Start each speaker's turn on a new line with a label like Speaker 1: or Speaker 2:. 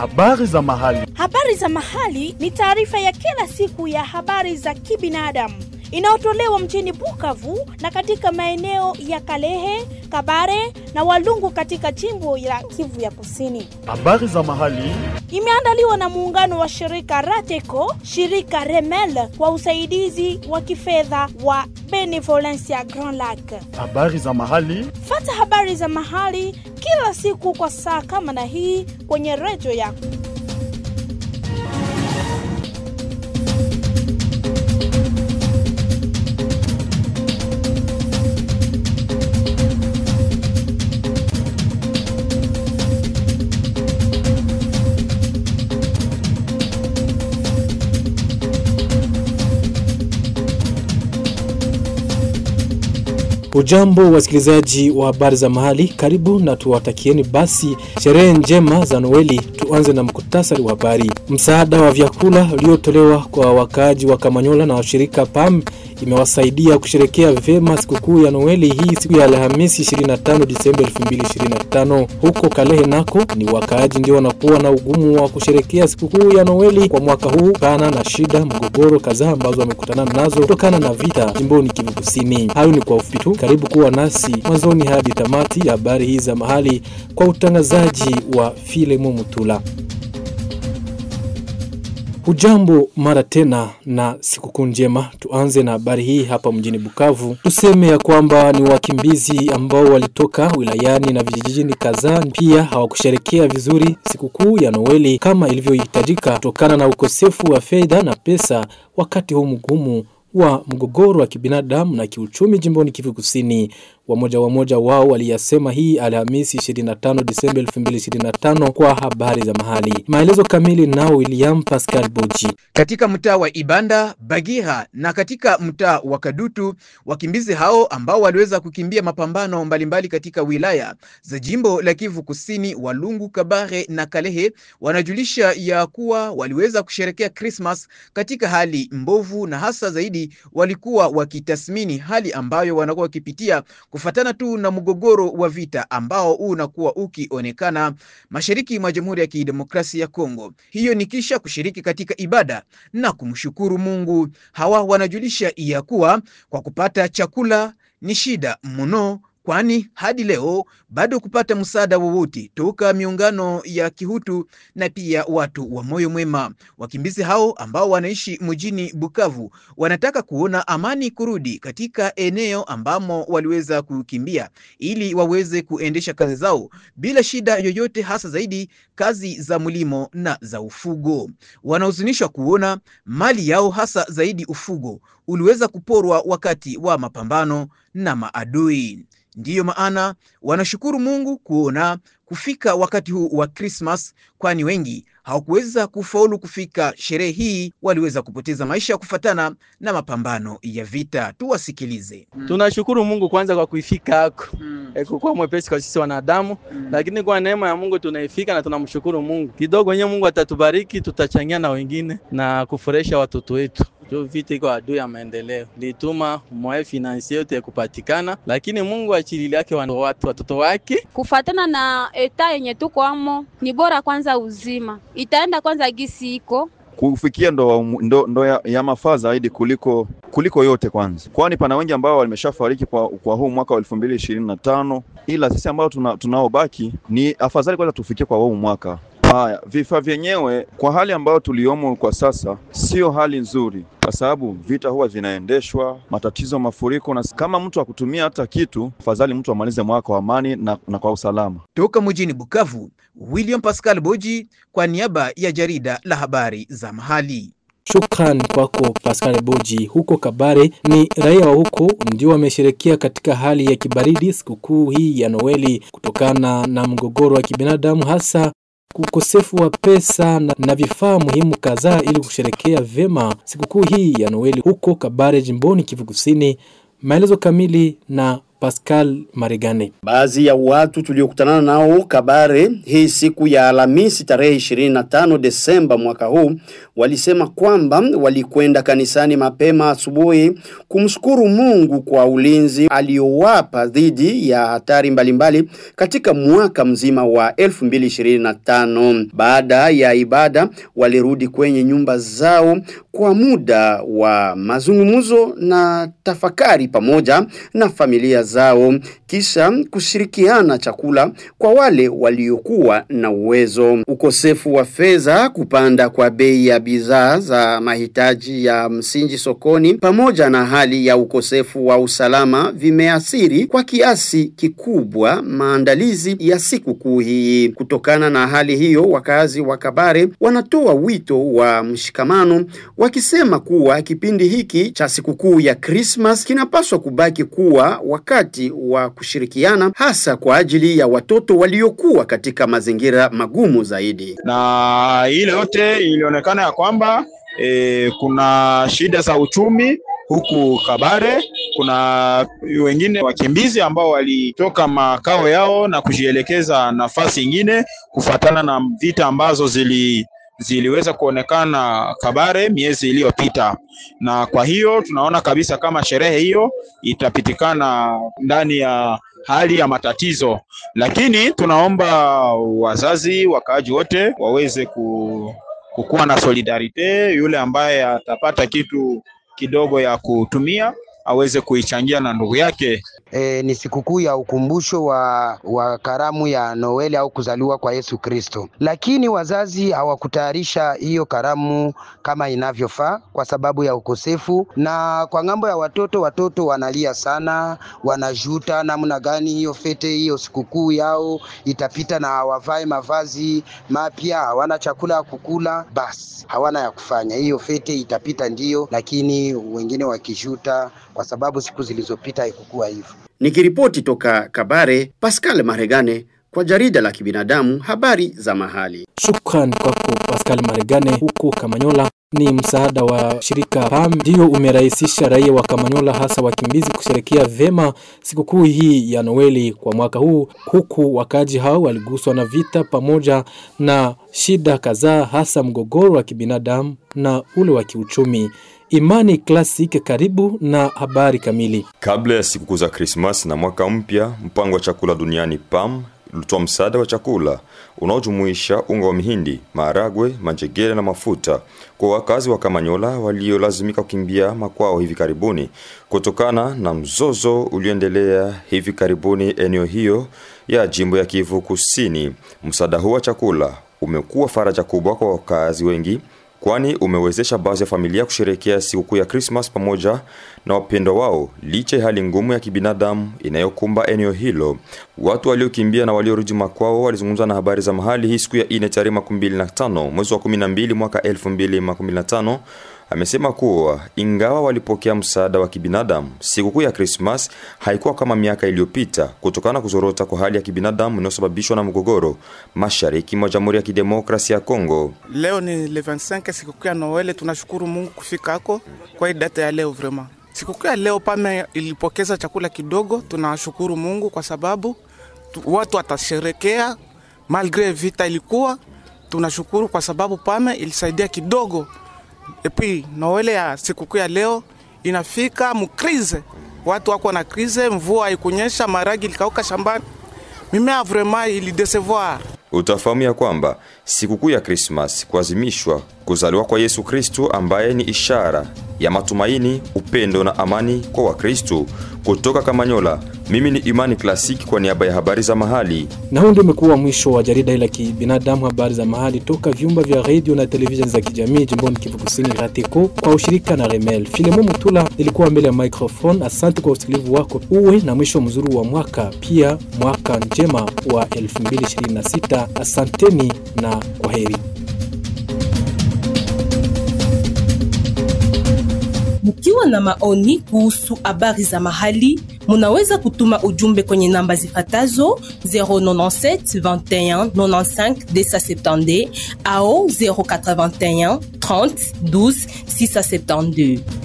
Speaker 1: Habari za mahali.
Speaker 2: Habari za mahali ni taarifa ya kila siku ya habari za kibinadamu inayotolewa mjini Bukavu na katika maeneo ya Kalehe, Kabare na Walungu katika jimbo la Kivu ya Kusini.
Speaker 1: Habari za mahali.
Speaker 2: Imeandaliwa na muungano wa shirika Rateco, shirika Remel kwa usaidizi wa kifedha wa Benevolencia Grand Lac.
Speaker 1: Habari za mahali.
Speaker 2: Fata habari za mahali kila siku kwa saa kama na hii kwenye redio yako.
Speaker 3: Ujambo wasikilizaji wa habari za mahali, karibu na tuwatakieni basi sherehe njema za Noeli. Tuanze na mkutasari wa habari. Msaada wa vyakula uliotolewa kwa wakaaji wa Kamanyola na washirika PAM imewasaidia kusherekea vyema sikukuu ya Noeli hii siku ya Alhamisi 25 Disemba 2025. Huko Kalehe nako ni wakaaji ndio wanakuwa na ugumu wa kusherekea sikukuu ya Noeli kwa mwaka huu kana na shida mgogoro kadhaa ambazo wamekutana nazo kutokana na vita jimboni Kivu Kusini. Hayo ni kwa ufupi tu. Karibu kuwa nasi mwanzoni hadi tamati ya habari hizi za mahali kwa utangazaji wa Filemo Mutula. Hujambo mara tena na sikukuu njema. Tuanze na habari hii hapa mjini Bukavu. Tuseme ya kwamba ni wakimbizi ambao walitoka wilayani na vijijini kadhaa pia hawakusherekea vizuri sikukuu ya Noeli kama ilivyohitajika kutokana na ukosefu wa fedha na pesa wakati huu mgumu wa mgogoro wa kibinadamu na kiuchumi jimboni Kivu Kusini. Wamoja wamoja wao waliyasema hii Alhamisi 25 Disemba 2025 kwa habari za mahali. Maelezo kamili nao William Pascal Boji.
Speaker 4: Katika mtaa wa Ibanda, Bagira na katika mtaa wa Kadutu, wakimbizi hao ambao waliweza kukimbia mapambano mbalimbali katika wilaya za jimbo la Kivu Kusini, Walungu, Kabare na Kalehe, wanajulisha ya kuwa waliweza kusherekea Christmas katika hali mbovu, na hasa zaidi walikuwa wakitathmini hali ambayo wanakuwa wakipitia kufatana tu na mgogoro wa vita ambao unakuwa ukionekana mashariki mwa Jamhuri ya Kidemokrasia ya Kongo. Hiyo ni kisha kushiriki katika ibada na kumshukuru Mungu. Hawa wanajulisha ya kuwa kwa kupata chakula ni shida mno kwani hadi leo bado kupata msaada wowote toka miungano ya kihutu na pia watu wa moyo mwema. Wakimbizi hao ambao wanaishi mjini Bukavu wanataka kuona amani kurudi katika eneo ambamo waliweza kukimbia, ili waweze kuendesha kazi zao bila shida yoyote, hasa zaidi kazi za mlimo na za ufugo. Wanahuzunishwa kuona mali yao, hasa zaidi ufugo, uliweza kuporwa wakati wa mapambano na maadui. Ndiyo maana wanashukuru Mungu kuona kufika wakati huu wa Krismas, kwani wengi hawakuweza kufaulu kufika sherehe hii, waliweza kupoteza maisha kufatana na mapambano ya vita. Tuwasikilize.
Speaker 5: Mm. Tunashukuru Mungu kwanza kwa kuifika hako mm. E, kukuwa mwepesi kwa sisi wanadamu mm. Lakini kwa neema ya Mungu tunaifika na tunamshukuru Mungu kidogo wenyewe. Mungu atatubariki, tutachangia na wengine na kufurahisha watoto wetu jo vita iko adui ya maendeleo lituma mwae finansi yote kupatikana, lakini Mungu achilili yake watu watoto wake
Speaker 6: kufatana na eta yenye tuko amo, ni bora kwanza uzima itaenda kwanza gisi iko
Speaker 7: kufikia ndo, ndo, ndo ya, ya mafaa zaidi kuliko kuliko yote kwanza, kwani pana wengi ambao wameshafariki kwa, kwa huu mwaka wa elfu mbili ishirini na tano ila sisi ambao tuna, tunaobaki ni afadhali kwanza tufikie kwa huu mwaka. Haya, vifaa vyenyewe kwa hali ambayo tuliomo kwa sasa sio hali nzuri, kwa sababu vita huwa vinaendeshwa, matatizo, mafuriko, na kama mtu akutumia hata kitu, afadhali mtu amalize mwaka wa amani na, na kwa usalama.
Speaker 4: Toka mjini Bukavu, William Pascal Boji kwa niaba ya jarida la habari za mahali.
Speaker 3: Shukran kwako Pascal Boji. Huko Kabare ni raia wa huko ndio wamesherekea katika hali ya kibaridi sikukuu hii ya Noeli kutokana na mgogoro wa kibinadamu hasa ukosefu wa pesa na, na vifaa muhimu kadhaa ili kusherekea vyema sikukuu hii ya Noeli huko Kabare jimboni Kivu Kusini. Maelezo kamili na Pascal Maregane.
Speaker 8: Baadhi ya watu tuliokutana nao Kabare hii siku ya Alhamisi tarehe 25 Desemba mwaka huu walisema kwamba walikwenda kanisani mapema asubuhi kumshukuru Mungu kwa ulinzi aliowapa dhidi ya hatari mbalimbali katika mwaka mzima wa 2025. Baada ya ibada walirudi kwenye nyumba zao kwa muda wa mazungumzo na tafakari pamoja na familia zao kisha kushirikiana chakula kwa wale waliokuwa na uwezo. Ukosefu wa fedha, kupanda kwa bei ya bidhaa za mahitaji ya msingi sokoni pamoja na hali ya ukosefu wa usalama vimeathiri kwa kiasi kikubwa maandalizi ya sikukuu hii. Kutokana na hali hiyo, wakazi wa Kabare wanatoa wito wa mshikamano wakisema kuwa kipindi hiki cha sikukuu ya Christmas kinapaswa kubaki kuwa wakati wa kushirikiana hasa kwa ajili ya watoto waliokuwa katika mazingira magumu zaidi.
Speaker 9: Na ile yote ilionekana ya kwamba e, kuna shida za uchumi huku Kabare. Kuna wengine wakimbizi ambao walitoka makao yao na kujielekeza nafasi ingine kufuatana na vita ambazo zili ziliweza kuonekana Kabare miezi iliyopita, na kwa hiyo tunaona kabisa kama sherehe hiyo itapitikana ndani ya hali ya matatizo, lakini tunaomba wazazi, wakaaji wote waweze ku, kukuwa na solidarite. Yule ambaye atapata kitu kidogo ya kutumia aweze kuichangia na ndugu yake.
Speaker 10: E, ni sikukuu ya ukumbusho wa, wa karamu ya Noeli au kuzaliwa kwa Yesu Kristo, lakini wazazi hawakutayarisha hiyo karamu kama inavyofaa kwa sababu ya ukosefu. Na kwa ng'ambo ya watoto, watoto wanalia sana, wanajuta namna gani hiyo fete hiyo sikukuu yao itapita na hawavae mavazi mapya, hawana chakula ya kukula, basi hawana ya kufanya. Hiyo fete itapita ndiyo, lakini wengine wakijuta kwa sababu siku zilizopita haikukuwa hivyo.
Speaker 8: Nikiripoti toka Kabare, Pascal Maregane kwa jarida la kibinadamu habari za mahali.
Speaker 3: Shukran kwako Pascal Maregane. Huko Kamanyola ni msaada wa shirika PAM ndio umerahisisha raia wa Kamanyola hasa wakimbizi kusherekea vema sikukuu hii ya Noeli kwa mwaka huu, huku wakaji hao waliguswa na vita pamoja na shida kadhaa, hasa mgogoro wa kibinadamu na ule wa kiuchumi. Imani Classic, karibu na habari kamili.
Speaker 11: Kabla ya sikukuu za Krismas na mwaka mpya, mpango wa chakula duniani PAM ulitoa msaada wa chakula unaojumuisha unga wa mihindi, maharagwe, manjegere na mafuta kwa wakazi wa Kamanyola waliolazimika kukimbia makwao hivi karibuni kutokana na mzozo ulioendelea hivi karibuni eneo hiyo ya jimbo ya Kivu Kusini. Msaada huu wa chakula umekuwa faraja kubwa kwa wakazi wengi kwani umewezesha baadhi ya familia kusherehekea sikukuu ya Krismas pamoja na wapendwa wao licha ya hali ngumu ya kibinadamu inayokumba eneo hilo. Watu waliokimbia na waliorudi makwao walizungumza na habari za mahali hii siku ya ine tarehe 25 mwezi wa 12 mwaka 2015 amesema kuwa ingawa walipokea msaada wa kibinadamu, sikukuu ya Krismas haikuwa kama miaka iliyopita kutokana na kuzorota kwa hali ya kibinadamu inayosababishwa na mgogoro mashariki mwa Jamhuri ya Kidemokrasia ya Kongo.
Speaker 12: Leo ni le 25 sikukuu ya Noele, tunashukuru Mungu kufika hako kwa hii data ya leo vraiment. Sikukuu ya leo pame ilipokeza chakula kidogo, tunashukuru Mungu kwa sababu tu, watu watasherekea malgre vita ilikuwa. Tunashukuru kwa sababu pame ilisaidia kidogo epi Noele ya sikukuu ya leo inafika mukrize, watu wako na krize, mvua haikunyesha, maragi ilikauka shambani, mimea vraiment ilidesevoir.
Speaker 11: Utafahamu ya kwamba sikukuu ya Krismas kuazimishwa kuzaliwa kwa Yesu Kristu ambaye ni ishara ya matumaini, upendo na amani kwa Wakristu. Kutoka Kamanyola, mimi ni Imani Klasiki kwa niaba ya habari za mahali.
Speaker 3: Na huu ndio umekuwa mwisho wa jarida la kibinadamu, habari za mahali toka vyumba vya redio na televisheni za kijamii jimboni Kivu Kusini, RATECO kwa ushirika na Remel. Filemo Mutula ilikuwa mbele ya microphone. Asante kwa usikilivu wako, uwe na mwisho mzuri wa mwaka, pia mwaka njema wa 2026. Asanteni na kwaheri.
Speaker 13: Mkiwa na maoni kuhusu habari za mahali, munaweza kutuma ujumbe kwenye namba zifatazo 097 21 95 270 au 081 30 12 672.